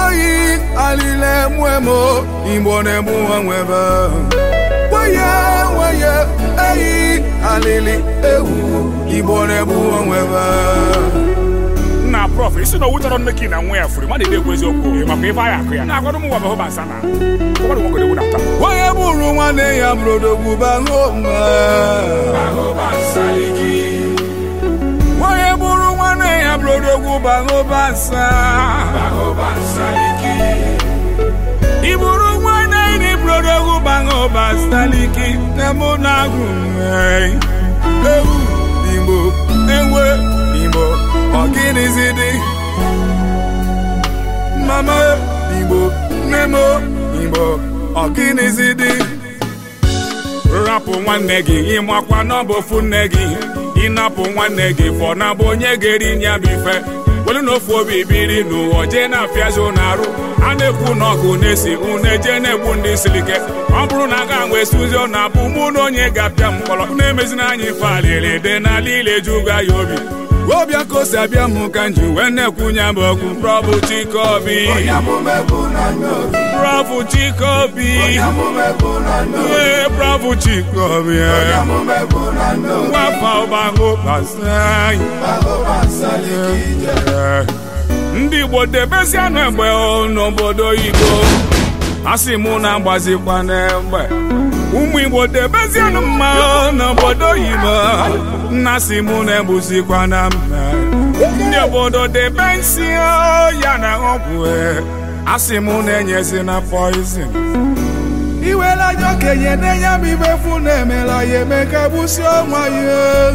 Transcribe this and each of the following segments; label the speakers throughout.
Speaker 1: oyi alile mwemo igbo na-egbu onwebe weye weye eyi alili ewu igbo na-egbu onwebe
Speaker 2: na prof isi na owu tọrọ nne gị na nwa ya furu mmadụ na-ekwu eziokwu makwa ife anyị akụ ya na-agwado m nwa bụ hụba nsa na ụfọdụ nwoke na-egwu na taa
Speaker 1: onye bụrụ nwanne ya bụrodogwu bahoma onye bụrụ nwanne ya bụrodogwu bahoma nsa iburu nwanne ni bụrodogwu bahoma staliki na mụ na-agụ ewu igbo ewe igbo ọgịnịzi dị mama igbo nemo igbo ọgịnịzi dị
Speaker 2: rapụ nwanne gị ịmakwa n'ọbụ ofu nne gị ịnapụ nwanne gị fọ na bụ onye ga-eri nya bụ ife welu na ofu obi biri n'ụwa jee na-afịazi ụnụ arụ a na-ekwu na ọgụ na-esi unu eje na-egbu ndị siri ike ọ bụrụ na aga nwe suzi ọ na-abụ mụ na onye ga-apịa m mkpọrọ na-emezina anyị ife alịrị dị n'ala ile juga ya obi
Speaker 1: ọbịa ka o si abịa m ka m ji wee na-ekwunye m okwu
Speaker 2: prọbụ chikobi prọbụ chikobi ee prọbụ chikobi nwafa ụgbahụ gbasai ndị igbo debezianụ egbe n'obodo igbo asị mụ na-agbazikwa n'egbe ụmụ igbo debezianụ mma n'obodo oyibo nna si mụ na-egbuzikwa na mma ndị obodo debe nsị ya na ọgwụ asị mụ na-enyezi na poizin
Speaker 1: iwela anya okenye na-enye m ibe fu na-emela ya eme ka gbusi ọnwa ya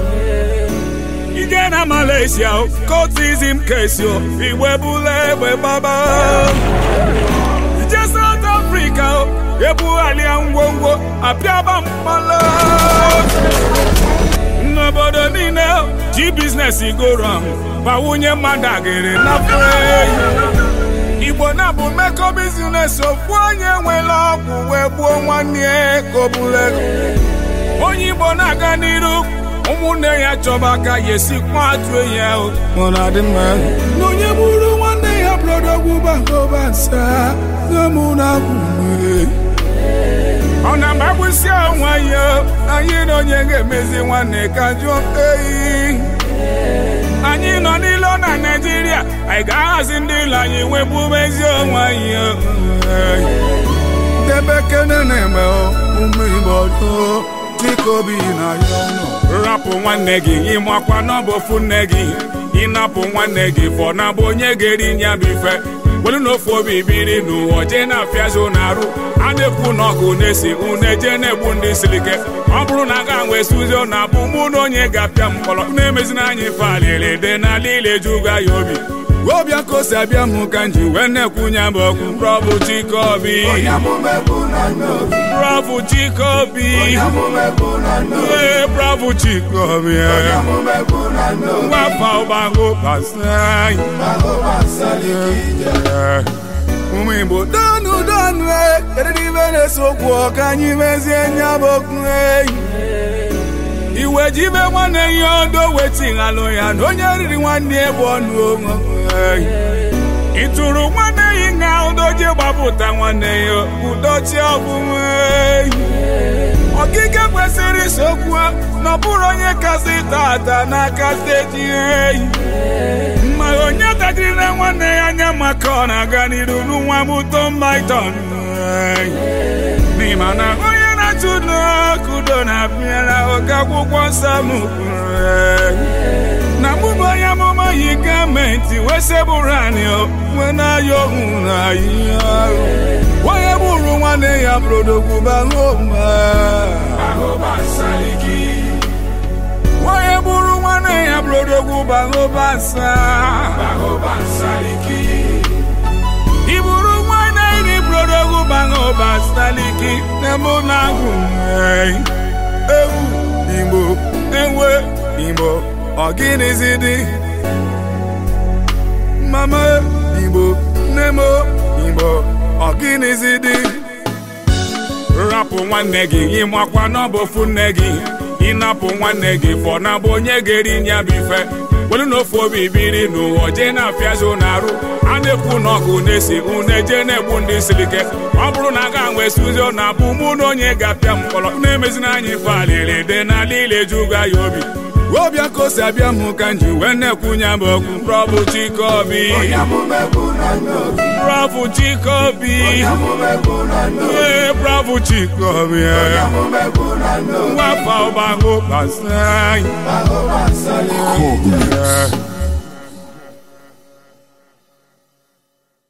Speaker 2: ije na malaysia kotizim kesi igbe bụla egbe gbaba ije south africa ebughalia ngwongwo apịaba mkpala n'obodo niile ji biznes goro bawunye mmadụ agịrị na igbo na bụ mmekọ bizines ofu onye nwere ọgwụ wee gbuo nwanne ya ka o buru ego onye igbo na-aga n'iru ụmụnne ya chọba aka ya esikwa atụ enyi ahụ
Speaker 1: ọ na-adị mma na onye bụrụ nwanne ya bụrodogwu bahoma nsa gamụ na-agwụ
Speaker 2: ọ na mgbagbụsi onwe ya anyị na onye ga-emezi nwanne ka jụọ eyi anyị nọ n'ilo na naijiria anyị ga-ahazi ndị ilo anyị webumezi onwe anyị
Speaker 1: debe kene na-eme ụmụ igbo too dịka obi na ya ọnụ
Speaker 2: rapụ nwanne gị ịmakwa n'ọbụ ofu nne gị ịnapụ nwanne gị fọ na bụ onye ga-eri nya bụ ife welu na ofu obi biri n'ụwa jee na-afịazi ụnụ arụ a na-ekwu na ọgụ na-esi unu eje na-egbu ndị siri ike ọ bụrụ na aga nwe suzi ọ na-abụ mụ na onye ga-apịa m mkpọrọ na-emezina anyị ife alịrị dị n'ala ile juga ya obi
Speaker 1: ọbịa ka o si abịa m ka m ji wee na-ekwunye m okwu
Speaker 2: prọbụ chikobi prọbụ chikobi ee prọbụ chikobi nwafa ụgbahụ gbasai
Speaker 1: ụmụ igbo donu donu e kedu ibe na-ese okwu ọ ka anyị mezie nya bụ okwu eyi
Speaker 2: iwe jibe nwanne ya odo wetighalụ ya na onye riri nwanne ebe ọnụ onwe ịtụrụ nwanne ya nga udoji gbapụta nwanne ya udochi ọbụma ọkike kwesịrị isokwu na ọ bụrụ onye kasị tata n'aka steeti eyi ma onye tajiri na nwanne ya anya maka ọ na-aga n'iru n'nwa mụto mbaiton n'ịma na onye na-atụ n'okudo na-abịara oke akwụkwọ nsọ m na mụbụ onye amụma yi gọọmenti wee sebụrụ anyị wee na-ayọ ohu na ihe ahụ
Speaker 1: onye bụrụ nwanne ya bụrodogwu bahoma
Speaker 2: onye bụrụ nwanne ya bụrodogwu bahoma nsa iburu nwanne iri bụrodogwu bahoma staliki na mụ na-agụ
Speaker 1: ewu igbo
Speaker 2: enwe
Speaker 1: igbo ọgịnịzi dị mama igbo nemo igbo ọgịnịzi dị
Speaker 2: rapụ nwanne gị ịmakwa n'ọbụ ofu nne gị ịnapụ nwanne gị fọ na bụ onye ga-eri nya bụ ife welu na ofu obi biri n'ụwa jee na-afịazi ụnụ arụ a na-ekwu na ọgụ na-esi unu eje na-egbu ndị siri ike ọ bụrụ na aga nwee suzi ọ na-abụ mụ na onye ga-apịa mkpọrọ na-emezina anyị ife alịrị dị n'ala ile juga ya obi ọbịa ka o si abịa m ka m ji wee na-ekwunye m okwu prọbụ chikobi prọbụ chikobi ee prọbụ chikobi nwafọ ọgbahụ gbasa anyị